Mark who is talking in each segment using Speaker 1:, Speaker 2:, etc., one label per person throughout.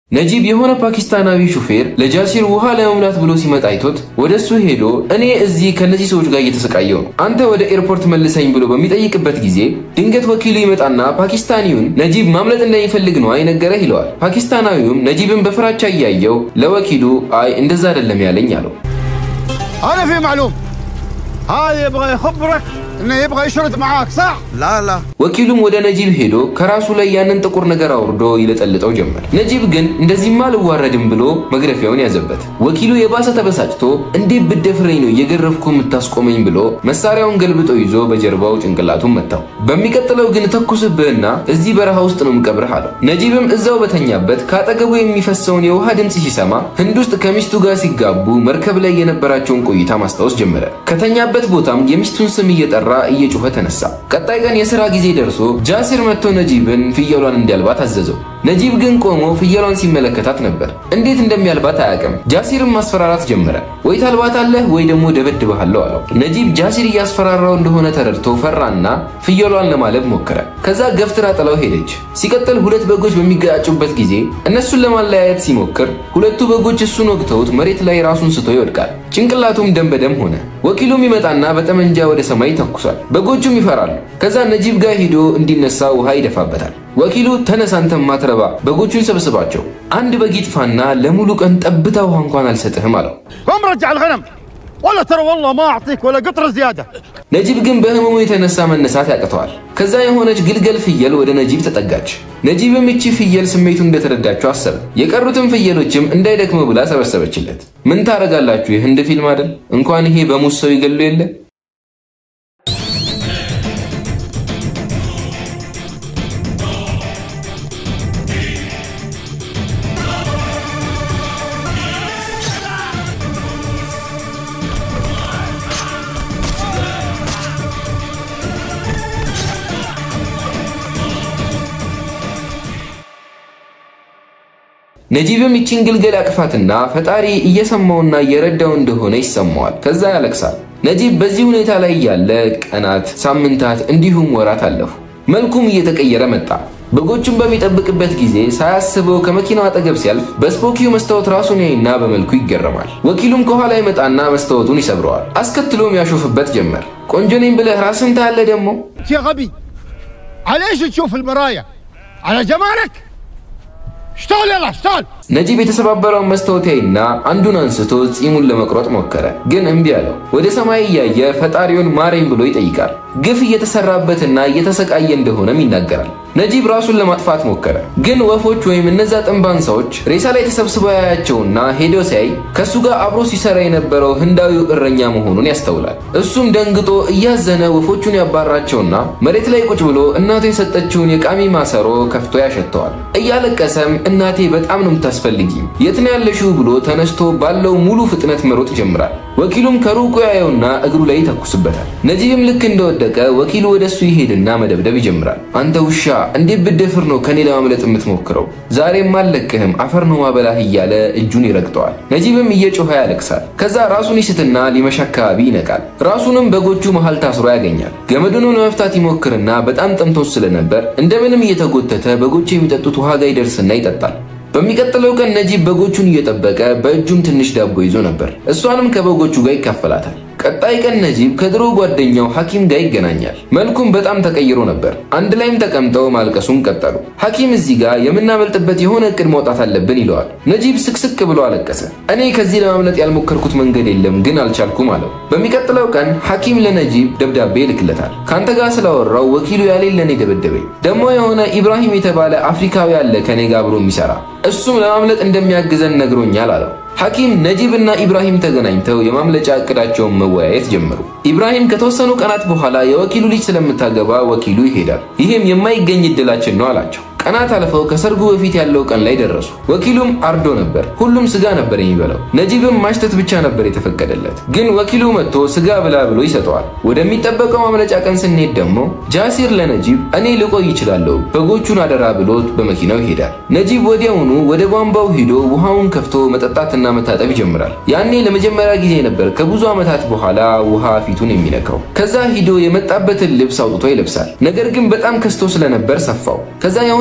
Speaker 1: ነጂብ የሆነ ፓኪስታናዊ ሹፌር ለጃሲር ውሃ ለመሙላት ብሎ ሲመጣ አይቶት ወደ እሱ ሄዶ እኔ እዚህ ከነዚህ ሰዎች ጋር እየተሰቃየው ነው፣ አንተ ወደ ኤርፖርት መልሰኝ ብሎ በሚጠይቅበት ጊዜ ድንገት ወኪሉ ይመጣና ፓኪስታኒውን ነጂብ ማምለጥ እንደሚፈልግ ነው አይነገረህ ይለዋል። ፓኪስታናዊውም ነጂብን በፍራቻ እያየው ለወኪሉ አይ እንደዛ አይደለም ያለኝ አለው።
Speaker 2: انا في معلوم هذا يبغى يخبرك انه يبغى يشرد معاك صح؟
Speaker 3: لا لا
Speaker 1: ወኪሉም ወደ ነጂብ ሄዶ ከራሱ ላይ ያንን ጥቁር ነገር አውርዶ ይለጠልጠው ጀመር። ነጂብ ግን እንደዚህማ አልዋረድም ብሎ መግረፊያውን ያዘበት። ወኪሉ የባሰ ተበሳጭቶ እንዴት ብደፍረኝ ነው እየገረፍኩ የምታስቆመኝ ብሎ መሳሪያውን ገልብጦ ይዞ በጀርባው ጭንቅላቱን መታው። በሚቀጥለው ግን ተኩስብህና እዚህ በረሃ ውስጥ ነው ምቀብርህ አለው። ነጂብም እዛው በተኛበት ከአጠገቡ የሚፈሰውን የውሃ ድምፅ ሲሰማ ህንድ ውስጥ ከሚስቱ ጋር ሲጋቡ መርከብ ላይ የነበራቸውን ቆይታ ማስታወስ ጀመረ። ከተኛበት ቦታም የሚስቱን ስም እየጠራ እየጮኸ ተነሳ። ቀጣይ ቀን የሥራ ጊዜ ደርሶ ጃሲር መጥቶ ነጂብን ፍየሏን እንዲያልባት አዘዘው። ነጂብ ግን ቆሞ ፍየሏን ሲመለከታት ነበር። እንዴት እንደሚያልባት አያውቅም። ጃሲርም ማስፈራራት ጀመረ። ወይ ታልባታለህ ወይ ደግሞ ደበድብሃለሁ አለው። ነጂብ ጃሲር እያስፈራራው እንደሆነ ተረድቶ ፈራና ፍየሏን ለማለብ ሞከረ። ከዛ ገፍትራ ጥላው ሄደች። ሲቀጥል ሁለት በጎች በሚገጫጩበት ጊዜ እነሱን ለማለያየት ሲሞክር ሁለቱ በጎች እሱን ወግተውት መሬት ላይ ራሱን ስቶ ይወድቃል። ጭንቅላቱም ደም በደም ሆነ። ወኪሉም ይመጣና በጠመንጃ ወደ ሰማይ ይተኩሳል። በጎቹም ይፈራሉ። ከዛ ነጂብ ጋር ሂዶ እንዲነሳ ውሃ ይደፋበታል። ወኪሉ ተነስ አንተ ማትረባ በጎቹን ሰብስባቸው፣ አንድ በግ ይጥፋና ለሙሉ ቀን ጠብታ ውሃ እንኳን አልሰጥህም አለው።
Speaker 2: قم رجع الغنم ولا ترى والله ما اعطيك ولا قطره زياده
Speaker 1: ነጂብ ግን በህመሙ የተነሳ መነሳት ያቅተዋል። ከዛ የሆነች ግልገል ፍየል ወደ ነጂብ ተጠጋች። ነጂብም እቺ ፍየል ስሜቱን እንደተረዳችው አሰበ። የቀሩትን ፍየሎችም እንዳይደክመው ብላ ሰበሰበችለት። ምን ታረጋላችሁ? የህንድ ፊልም አይደል? እንኳን ይሄ በሙስ ሰው ይገሉ የለ ነጂብም ይችን ግልገል ያቅፋትና ፈጣሪ እየሰማውና እየረዳው እንደሆነ ይሰማዋል። ከዛ ያለቅሳል። ነጂብ በዚህ ሁኔታ ላይ ያለ ቀናት፣ ሳምንታት እንዲሁም ወራት አለፉ። መልኩም እየተቀየረ መጣ። በጎቹን በሚጠብቅበት ጊዜ ሳያስበው ከመኪናው አጠገብ ሲያልፍ በስፖኪው መስታወት ራሱን ያይና በመልኩ ይገረማል። ወኪሉም ከኋላ ይመጣና መስታወቱን ይሰብረዋል። አስከትሎም ያሾፍበት ጀመር። ቆንጆ ነኝ ብለህ ራስን ታያለህ ደግሞ
Speaker 2: يا غبي على ايش تشوف المرايه؟ على جمالك؟ اشتغل يلا اشتغل
Speaker 1: ነጂብ የተሰባበረውን መስታወት ያይና አንዱን አንስቶ ጺሙን ለመቁረጥ ሞከረ፣ ግን እምቢ አለው። ወደ ሰማይ እያየ ፈጣሪውን ማረኝ ብሎ ይጠይቃል። ግፍ እየተሰራበትና እየተሰቃየ እንደሆነም ይናገራል። ነጂብ ራሱን ለማጥፋት ሞከረ፣ ግን ወፎች ወይም እነዛ ጥንባንሳዎች ሬሳ ላይ ተሰብስበው ያያቸውና ሄዶ ሲያይ ከእሱ ጋር አብሮ ሲሰራ የነበረው ህንዳዊው እረኛ መሆኑን ያስተውላል። እሱም ደንግጦ እያዘነ ወፎቹን ያባራቸውና መሬት ላይ ቁጭ ብሎ እናቱ የሰጠችውን የቃሚ ማሰሮ ከፍቶ ያሸተዋል። እያለቀሰም እናቴ በጣም ነው የምታስፈልጊኝ፣ የት ነው ያለሽው ብሎ ተነስቶ ባለው ሙሉ ፍጥነት መሮጥ ይጀምራል። ወኪሉም ከሩቁ ያየውና እግሩ ላይ ይተኩስበታል። ነጂብም ልክ እንደወደቀ ወኪሉ ወደ እሱ ይሄድና መደብደብ ይጀምራል። አንተ ውሻ እንዴት ብደፍር ነው ከኔ ለማምለጥ የምትሞክረው? ዛሬም አልለቅህም፣ አፈር ነው ማበላህ እያለ እጁን ይረግጠዋል። ነጂብም እየጮኸ ያለቅሳል። ከዛ ራሱን ይስትና ሊመሽ አካባቢ ይነቃል። ራሱንም በጎቹ መሃል ታስሮ ያገኛል። ገመዱንም ለመፍታት ይሞክርና በጣም ጠምቶት ስለነበር እንደምንም እየተጎተተ በጎቹ የሚጠጡት ውሃ ጋር ይደርስና ይጠጣል። በሚቀጥለው ቀን ነጂብ በጎቹን እየጠበቀ በእጁም ትንሽ ዳቦ ይዞ ነበር። እሷንም ከበጎቹ ጋር ይካፈላታል። ቀጣይ ቀን ነጂብ ከድሮ ጓደኛው ሐኪም ጋር ይገናኛል። መልኩም በጣም ተቀይሮ ነበር። አንድ ላይም ተቀምጠው ማልቀሱን ቀጠሉ። ሐኪም እዚህ ጋር የምናመልጥበት የሆነ እቅድ ማውጣት አለብን ይለዋል። ነጂብ ስቅስቅ ብሎ አለቀሰ። እኔ ከዚህ ለማምለጥ ያልሞከርኩት መንገድ የለም ግን አልቻልኩም አለው። በሚቀጥለው ቀን ሐኪም ለነጂብ ደብዳቤ ይልክለታል። ከአንተ ጋር ስላወራው ወኪሉ ያሌለን የደበደበኝ ደግሞ የሆነ ኢብራሂም የተባለ አፍሪካዊ አለ ከኔ ጋር አብሮ የሚሰራ እሱም ለማምለጥ እንደሚያግዘን ነግሮኛል አለው። ሐኪም ነጂብ እና ኢብራሂም ተገናኝተው የማምለጫ እቅዳቸውን መወያየት ጀመሩ። ኢብራሂም ከተወሰኑ ቀናት በኋላ የወኪሉ ልጅ ስለምታገባ ወኪሉ ይሄዳል። ይህም የማይገኝ እድላችን ነው አላቸው። ቀናት አልፈው ከሰርጉ በፊት ያለው ቀን ላይ ደረሱ። ወኪሉም አርዶ ነበር። ሁሉም ስጋ ነበር የሚበላው። ነጂብም ማሽተት ብቻ ነበር የተፈቀደለት። ግን ወኪሉ መጥቶ ስጋ ብላ ብሎ ይሰጠዋል። ወደሚጠበቀው ማምለጫ ቀን ስንሄድ ደግሞ ጃሲር ለነጂብ እኔ ልቆይ ይችላለሁ በጎቹን አደራ ብሎት በመኪናው ይሄዳል። ነጂብ ወዲያውኑ ወደ ቧንቧው ሂዶ ውሃውን ከፍቶ መጠጣትና መታጠብ ይጀምራል። ያኔ ለመጀመሪያ ጊዜ ነበር ከብዙ ዓመታት በኋላ ውሃ ፊቱን የሚነካው። ከዛ ሂዶ የመጣበትን ልብስ አውጥቶ ይለብሳል። ነገር ግን በጣም ከስቶ ስለነበር ሰፋው። ከዛ የሆነ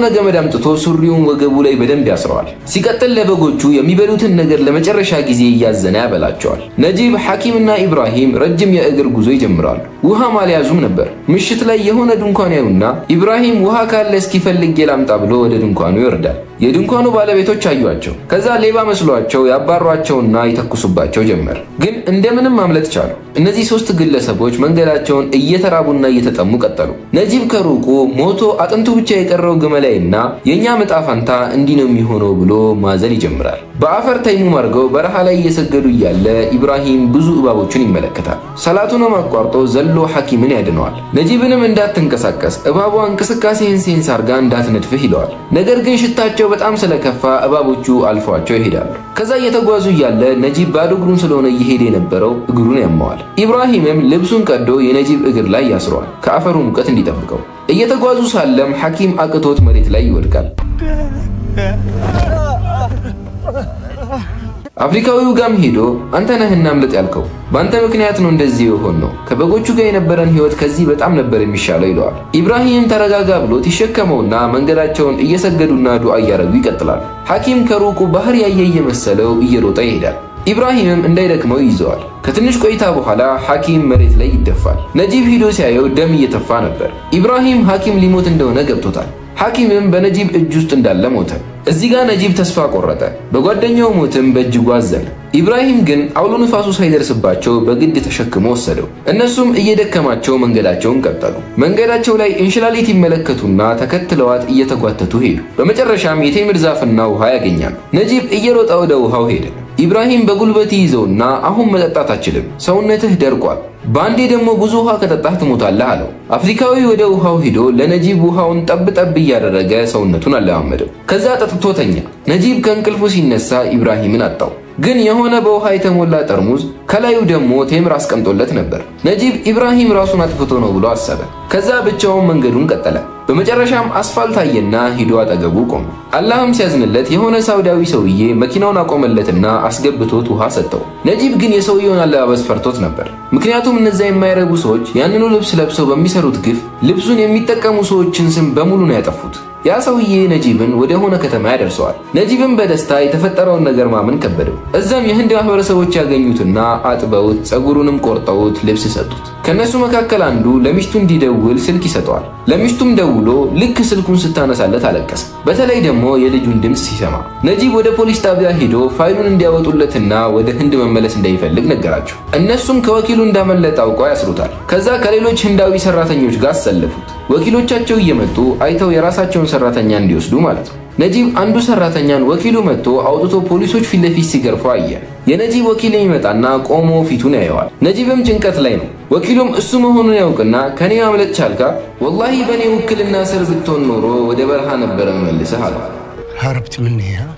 Speaker 1: ገመድ አምጥቶ ሱሪውን ወገቡ ላይ በደንብ ያስረዋል። ሲቀጥል ለበጎቹ የሚበሉትን ነገር ለመጨረሻ ጊዜ እያዘነ ያበላቸዋል። ነጂብ ሐኪምና ኢብራሂም ረጅም የእግር ጉዞ ይጀምራሉ። ውሃም አልያዙም ነበር። ምሽት ላይ የሆነ ድንኳን ያዩና ኢብራሂም ውሃ ካለ እስኪፈልግ ላምጣ ብሎ ወደ ድንኳኑ ይወርዳል። የድንኳኑ ባለቤቶች አዩአቸው። ከዛ ሌባ መስሏቸው ያባሯቸውና ይተኩሱባቸው ጀመር። ግን እንደምንም ማምለጥ ቻሉ። እነዚህ ሶስት ግለሰቦች መንገዳቸውን እየተራቡና እየተጠሙ ቀጠሉ። ነጂብ ከሩቁ ሞቶ አጥንቱ ብቻ የቀረው ግመላይና የእኛ ዕጣ ፈንታ እንዲህ ነው የሚሆነው ብሎ ማዘን ይጀምራል። በአፈር ተይሙም አድርገው በረሃ ላይ እየሰገዱ እያለ ኢብራሂም ብዙ እባቦችን ይመለከታል። ሰላቱንም አቋርጦ ዘሎ ሐኪምን ያድነዋል። ነጂብንም እንዳትንቀሳቀስ እባቧ እንቅስቃሴህን ሴንስ አርጋ እንዳትነድፍህ ይለዋል። ነገር ግን ሽታቸው በጣም ስለከፋ እባቦቹ አልፈዋቸው ይሄዳሉ። ከዛ እየተጓዙ እያለ ነጂብ ባዶ እግሩን ስለሆነ እየሄደ የነበረው እግሩን ያመዋል። ኢብራሂምም ልብሱን ቀዶ የነጂብ እግር ላይ ያስረዋል፣ ከአፈሩ ሙቀት እንዲጠብቀው። እየተጓዙ ሳለም ሐኪም አቅቶት መሬት ላይ ይወድቃል። አፍሪካዊው ጋም ሄዶ አንተ ነህ እናምልጥ ያልከው፣ በአንተ ምክንያት ነው እንደዚህ የሆን ነው። ከበጎቹ ጋር የነበረን ህይወት ከዚህ በጣም ነበር የሚሻለው ይለዋል። ኢብራሂም ተረጋጋ ብሎት ይሸከመውና መንገዳቸውን እየሰገዱና ዱዓ እያደረጉ ይቀጥላሉ። ሐኪም ከሩቁ ባህር ያየ እየመሰለው እየሮጠ ይሄዳል። ኢብራሂምም እንዳይደክመው ይዘዋል። ከትንሽ ቆይታ በኋላ ሐኪም መሬት ላይ ይደፋል። ነጂብ ሂዶ ሲያየው ደም እየተፋ ነበር። ኢብራሂም ሐኪም ሊሞት እንደሆነ ገብቶታል። ሐኪምም በነጂብ እጅ ውስጥ እንዳለ ሞተ። እዚህ ጋር ነጂብ ተስፋ ቆረጠ። በጓደኛው ሞትም በእጅጉ አዘነ። ኢብራሂም ግን አውሎ ንፋሱ ሳይደርስባቸው በግድ ተሸክሞ ወሰደው። እነሱም እየደከማቸው መንገዳቸውን ቀጠሉ። መንገዳቸው ላይ እንሽላሊት ይመለከቱና ተከትለዋት እየተጓተቱ ሄዱ። በመጨረሻም የቴምር ዛፍና ውሃ ያገኛሉ። ነጂብ እየሮጠ ወደ ውሃው ሄደ። ኢብራሂም በጉልበት ይዘውና አሁን መጠጣት አችልም፣ ሰውነትህ ደርቋል፣ በአንዴ ደግሞ ብዙ ውሃ ከጠጣህ ትሞታለህ አለው። አፍሪካዊ ወደ ውሃው ሂዶ ለነጂብ ውሃውን ጠብ ጠብ እያደረገ ሰውነቱን አለማመደው። ከዛ ጠጥቶ ተኛ። ነጂብ ከእንቅልፉ ሲነሳ ኢብራሂምን አጣው። ግን የሆነ በውሃ የተሞላ ጠርሙዝ ከላዩ ደግሞ ቴምር አስቀምጦለት ነበር። ነጂብ ኢብራሂም ራሱን አጥፍቶ ነው ብሎ አሰበ። ከዛ ብቻውን መንገዱን ቀጠለ። በመጨረሻም አስፋልት አየና ሂዶ አጠገቡ ቆመ። አላህም ሲያዝንለት የሆነ ሳውዳዊ ሰውዬ መኪናውን አቆመለትና አስገብቶት ውሃ ሰጠው። ነጂብ ግን የሰውየውን አለባበስ ፈርቶት ነበር። ምክንያቱም እነዚያ የማይረቡ ሰዎች ያንኑ ልብስ ለብሰው በሚሰሩት ግፍ ልብሱን የሚጠቀሙ ሰዎችን ስም በሙሉ ነው ያጠፉት። ያ ሰውዬ ነጂብን ወደ ሆነ ከተማ ያደርሰዋል። ነጂብን በደስታ የተፈጠረውን ነገር ማመን ከበደው። እዛም የህንድ ማህበረሰቦች ያገኙትና አጥበውት ጸጉሩንም ቆርጠውት ልብስ ሰጡት። ከእነሱ መካከል አንዱ ለሚስቱ እንዲደውል ስልክ ይሰጠዋል። ለሚስቱም ደውሎ ልክ ስልኩን ስታነሳለት አለቀሰ። በተለይ ደግሞ የልጁን ድምፅ ሲሰማ ነጂብ ወደ ፖሊስ ጣቢያ ሄዶ ፋይሉን እንዲያወጡለትና ወደ ህንድ መመለስ እንደሚፈልግ ነገራቸው። እነሱም ከወኪሉ እንዳመለጠ አውቀው ያስሩታል። ከዛ ከሌሎች ህንዳዊ ሰራተኞች ጋር አሰለፉት። ወኪሎቻቸው እየመጡ አይተው የራሳቸውን ሰራተኛ እንዲወስዱ ማለት ነው። ነጂብ አንዱ ሰራተኛን ወኪሉ መጥቶ አውጥቶ ፖሊሶች ፊት ለፊት ሲገርፉ አየ። የነጂብ ወኪል የሚመጣና ቆሞ ፊቱን ያየዋል። ነጂብም ጭንቀት ላይ ነው። ወኪሉም እሱ መሆኑን ያውቅና ከኔ ማምለጥ ቻልካ? ወላሂ በእኔ ውክልና ስር ብትሆን ኖሮ ወደ በረሃ ነበረ መልስህ አለ።
Speaker 2: هربت مني ها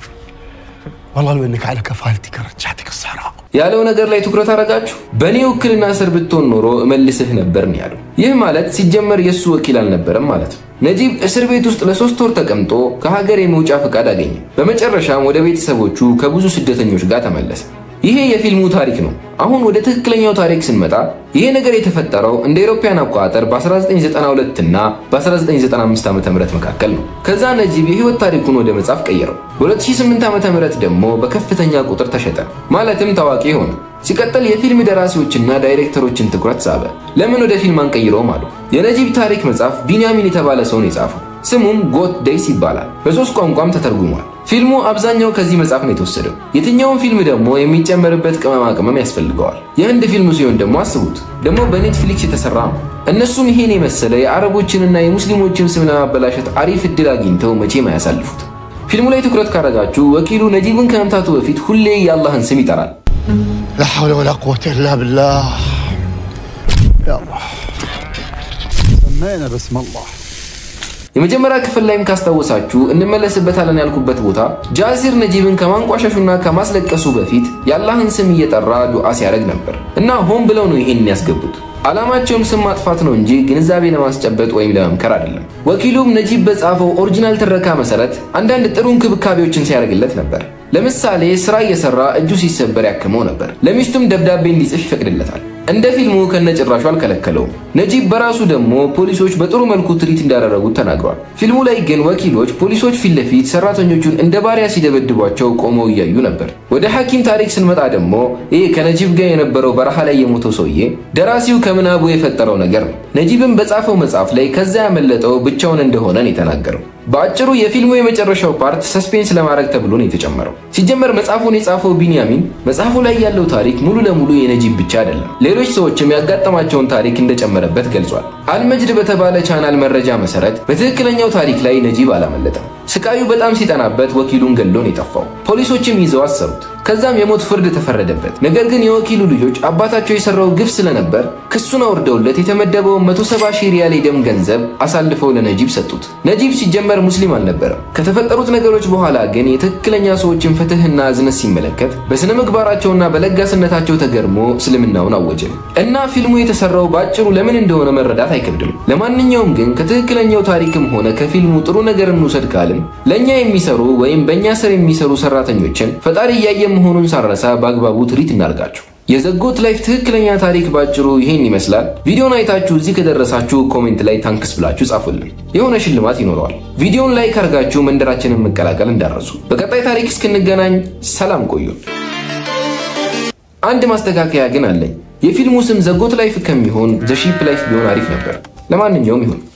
Speaker 2: والله لو انك على كفالتك رجعتك الصحراء
Speaker 1: ያለው ነገር ላይ ትኩረት አረጋችሁ። በእኔ ውክልና ስር ብትሆን ኖሮ እመልስህ ነበር ነው ያለው። ይህ ማለት ሲጀመር የእሱ ወኪል አልነበረም ማለት ነው። ነጂብ እስር ቤት ውስጥ ለሶስት ወር ተቀምጦ ከሀገር የመውጫ ፈቃድ አገኘ። በመጨረሻም ወደ ቤተሰቦቹ ከብዙ ስደተኞች ጋር ተመለሰ። ይሄ የፊልሙ ታሪክ ነው። አሁን ወደ ትክክለኛው ታሪክ ስንመጣ ይሄ ነገር የተፈጠረው እንደ አውሮፓውያን አቆጣጠር በ1992 እና በ1995 ዓ.ም መካከል ነው። ከዛ ነጂብ የህይወት ታሪኩን ወደ መጽሐፍ ቀየረው። በ2008 ዓ.ም ደግሞ በከፍተኛ ቁጥር ተሸጠ፣ ማለትም ታዋቂ ሆነ። ሲቀጥል የፊልም ደራሲዎችና ዳይሬክተሮችን ትኩረት ሳበ። ለምን ወደ ፊልም አንቀይረውም አሉ። የነጂብ ታሪክ መጽሐፍ ቢንያሚን የተባለ ሰው ነው የጻፈው። ስሙም ጎት ዴይስ ይባላል። በሶስት ቋንቋም ተተርጉሟል። ፊልሙ አብዛኛው ከዚህ መጽሐፍ ነው የተወሰደው። የትኛውን ፊልም ደግሞ የሚጨመርበት ቅመማ ቅመም ያስፈልገዋል። የህንድ ፊልም ሲሆን ደግሞ አስቡት፣ ደግሞ በኔትፍሊክስ የተሰራ ነው። እነሱም ይሄን የመሰለ የአረቦችንና የሙስሊሞችን ስም ለማበላሸት አሪፍ እድል አግኝተው መቼም አያሳልፉት። ፊልሙ ላይ ትኩረት ካረጋችሁ ወኪሉ ነጂብን ከመምታቱ በፊት ሁሌ የአላህን ስም ይጠራል።
Speaker 2: لا حول ولا قوة إلا بالله يا الله سمينا باسم الله
Speaker 1: የመጀመሪያ ክፍል ላይም ካስታወሳችሁ እንመለስበታለን ያልኩበት ቦታ ጃሲር ነጂብን ከማንቋሸሹና ከማስለቀሱ በፊት የአላህን ስም እየጠራ ዱዓ ሲያደርግ ነበር እና ሆን ብለው ነው ይሄን ያስገቡት። ዓላማቸውም ስም ማጥፋት ነው እንጂ ግንዛቤ ለማስጨበጥ ወይም ለመምከር አይደለም። ወኪሉም ነጂብ በጻፈው ኦሪጂናል ትረካ መሰረት አንዳንድ ጥሩ እንክብካቤዎችን ሲያደርግለት ነበር። ለምሳሌ ስራ እየሰራ እጁ ሲሰበር ያክመው ነበር። ለሚስቱም ደብዳቤ እንዲጽፍ ይፈቅድለታል። እንደ ፊልሙ ከነጭራሹ አልከለከለውም። ነጂብ በራሱ ደግሞ ፖሊሶች በጥሩ መልኩ ትሪት እንዳደረጉት ተናግሯል። ፊልሙ ላይ ግን ወኪሎች ፖሊሶች ፊት ለፊት ሰራተኞቹን እንደ ባሪያ ሲደበድቧቸው ቆመው እያዩ ነበር። ወደ ሐኪም ታሪክ ስንመጣ ደግሞ ይህ ከነጂብ ጋር የነበረው በረሃ ላይ የሞተው ሰውዬ ደራሲው ከምናቡ የፈጠረው ነገር ነው። ነጂብም በጻፈው መጽሐፍ ላይ ከዛ ያመለጠው ብቻውን እንደሆነ ነው የተናገረው። በአጭሩ የፊልሙ የመጨረሻው ፓርት ሰስፔንስ ለማድረግ ተብሎ ነው የተጨመረው። ሲጀመር መጽሐፉን የጻፈው ቢንያሚን መጽሐፉ ላይ ያለው ታሪክ ሙሉ ለሙሉ የነጂብ ብቻ አይደለም፣ ሌሎች ሰዎችም ያጋጠማቸውን ታሪክ እንደጨመረበት ገልጿል። አልመጅድ በተባለ ቻናል መረጃ መሰረት በትክክለኛው ታሪክ ላይ ነጂብ አላመለጠም። ስቃዩ በጣም ሲጠናበት ወኪሉን ገሎ ነው የጠፋው። ፖሊሶችም ይዘው አሰሩት። ከዛም የሞት ፍርድ ተፈረደበት። ነገር ግን የወኪሉ ልጆች አባታቸው የሰራው ግፍ ስለነበር ክሱን አውርደውለት የተመደበውን 170 ሺህ ሪያል የደም ገንዘብ አሳልፈው ለነጂብ ሰጡት። ነጂብ ሲጀመር ሙስሊም አልነበረም። ከተፈጠሩት ነገሮች በኋላ ግን የትክክለኛ ሰዎችን ፍትህና እዝነት ሲመለከት በስነ ምግባራቸውና በለጋስነታቸው ተገርሞ እስልምናውን አወጀ እና ፊልሙ የተሰራው በአጭሩ ለምን እንደሆነ መረዳት አይከብድም። ለማንኛውም ግን ከትክክለኛው ታሪክም ሆነ ከፊልሙ ጥሩ ነገር እንውሰድ ካልን ለእኛ የሚሰሩ ወይም በእኛ ስር የሚሰሩ ሰራተኞችን ፈጣሪ እያየ መሆኑን ሳረሳ በአግባቡ ትሪት እናርጋቸው። የዘጎት ላይፍ ትክክለኛ ታሪክ ባጭሩ ይሄን ይመስላል። ቪዲዮን አይታችሁ እዚህ ከደረሳችሁ ኮሜንት ላይ ታንክስ ብላችሁ ጻፉልን፣ የሆነ ሽልማት ይኖረዋል። ቪዲዮን ላይክ አድርጋችሁ መንደራችንን መቀላቀል እንዳረሱ። በቀጣይ ታሪክ እስክንገናኝ ሰላም ቆዩን። አንድ ማስተካከያ ግን አለኝ። የፊልሙ ስም ዘጎት ላይፍ ከሚሆን ዘሺፕ ላይፍ ቢሆን አሪፍ ነበር። ለማንኛውም ይሁን።